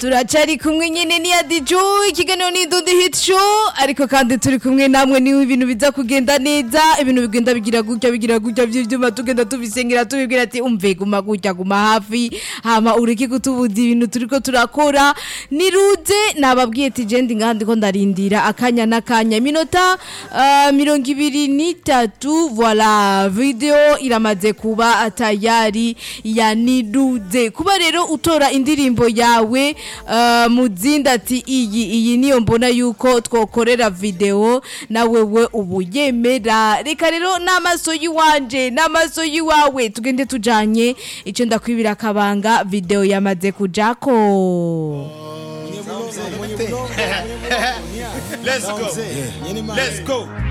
turacari kumwe nyene ni adijo ikiganiro ni Dudu Hit Show ariko kandi turi kumwe namwe niwe ibintu biza kugenda neza ibintu bigenda bigira gutya bigira gutya vy'ivyuma tugenda tubisengera tubibwira ati umve guma gutya guma hafi hama ureke kutubuza ibintu turiko turakora niruze nababwiye ati je ndi ngaha ndiko ndarindira akanya n'akanya iminota uh, mirongo ibiri n'itatu voila video iramaze kuba tayari ya niruze kuba rero utora indirimbo yawe uh, muzinda ati iyi iyi niyo mbona yuko twokorera video na wewe ubu yemera reka rero n'amaso yiwanje n'amaso yiwawe tugende tujanye ico ndakwibira akabanga video yamaze kujako Let's go. Let's go.